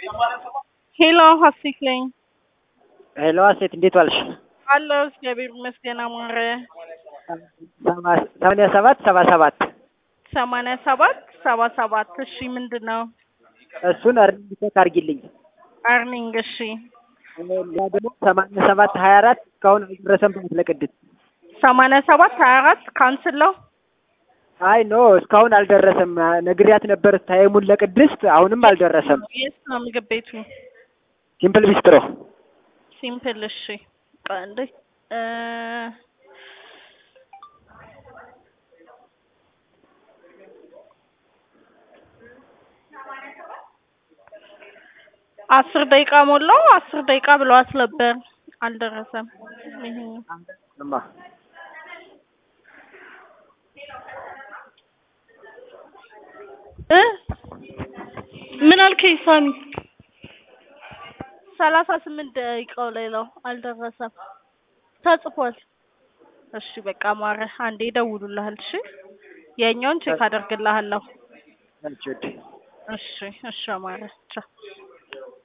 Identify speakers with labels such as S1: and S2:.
S1: ሄሎ ሀሴት ነኝ።
S2: ሄሎ ሀሴት እንዴት ዋልሽ?
S1: አለሁ እግዚአብሔር ይመስገን። አማረ
S2: ሰማንያ ሰባት ሰባ ሰባት
S1: ሰማንያ ሰባት ሰባ ሰባት እሺ ምንድን ነው?
S2: እሱን እርኒንግ ቼክ አድርጊልኝ።
S1: አርኒንግ እሺ
S2: ሌላ ደግሞ ሰማንያ ሰባት ሀያ አራት እስካሁን አልደረሰም ብላት ለቅድስት
S1: ሰማንያ ሰባት ሀያ አራት ካንስል ነው።
S2: አይ ኖ እስካሁን አልደረሰም። ነግሪያት ነበር ታይሙን ለቅድስት አሁንም አልደረሰም።
S1: የት ነው ምግብ ቤቱ?
S2: ሲምፕል ቢስትሮ
S1: ሲምፕል እሺ ቆይ አንዴ እ አስር ደቂቃ ሞላው። አስር ደቂቃ ብለዋት ነበር አልደረሰም። ይሄኛው
S2: እማ
S1: እ ምን አልከኝ ሳሚ? ሰላሳ ስምንት ደቂቃው ላይ ነው አልደረሰም። ተጽፏል። እሺ በቃ ማረ አንዴ ይደውሉልሃል። እሺ የኛውን ቼክ አደርግልሃለሁ።
S2: አንቺ ወድ
S1: እሺ እሺ ማረ ቻው